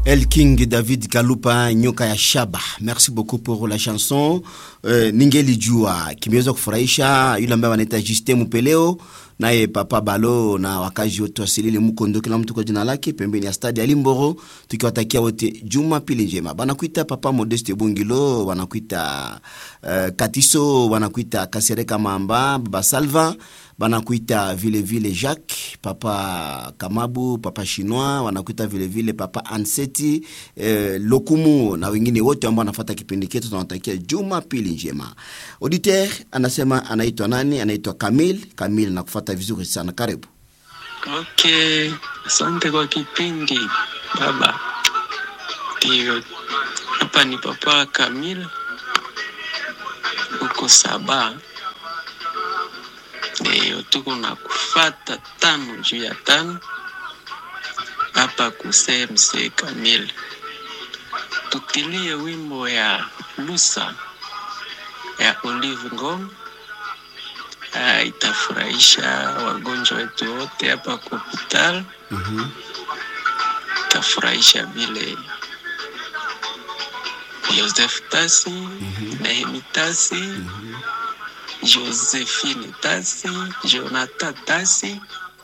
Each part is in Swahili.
El King David Kalupa nyoka ya shaba. Merci beaucoup pour la chanson. Uh, ningelijua kimeweza kufurahisha yule ambaye wanaita Justin Mupeleo naye Papa Balo na wakazi wote wasilili Mkondo, kila mtu kwa jina lake, pembeni ya stadi ya Limboro, tukiwatakia wote Jumapili njema. Banakuita Papa Modeste Bungilo, wanakuita uh, Katiso, wanakuita Kasereka Mamba, Baba Salva banakuita vile vile Jacques, Papa Kamabu, Papa Chinois, wanakuita vile vile Papa Anseti eh, Lokumu na wengine wote ambao wanafuata kipindi chetu, tunawatakia Jumapili njema. Auditeur anasema anaitwa nani? Anaitwa Kamil. Kamil nakufuata vizuri sana, karibu. Okay, asante kwa kipindi baba. Ndio, hapa ni Papa Kamil huko Saba. Ndio tuko na kufata tano juu ya tano hapa kusemse Kamil. Tutilie wimbo ya Lusa ya Olive Ngom. Ah, itafurahisha wagonjwa wetu wote hapa kwa hospitali. Mhm. Itafurahisha vile Joseph Tasi, Nehemi Tasi, Josephine Tasi, Jonathan Tasi,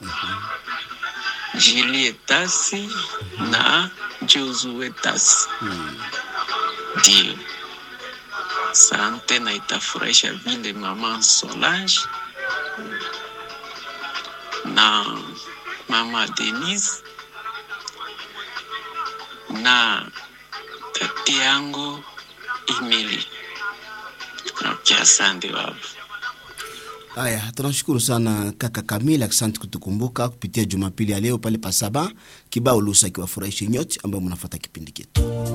Julie Tasi na Josue Tasi. Ndio, sante na itafurahisha vile mama Solange na mama Denise na tati yangu Emily. Okay, asante baba. Haya, tunashukuru sana kaka Kamil, asante kutukumbuka kupitia Jumapili ya leo pale Pasaba kibao Lusa kiwafurahishe nyote ambao mnafuata kipindi chetu.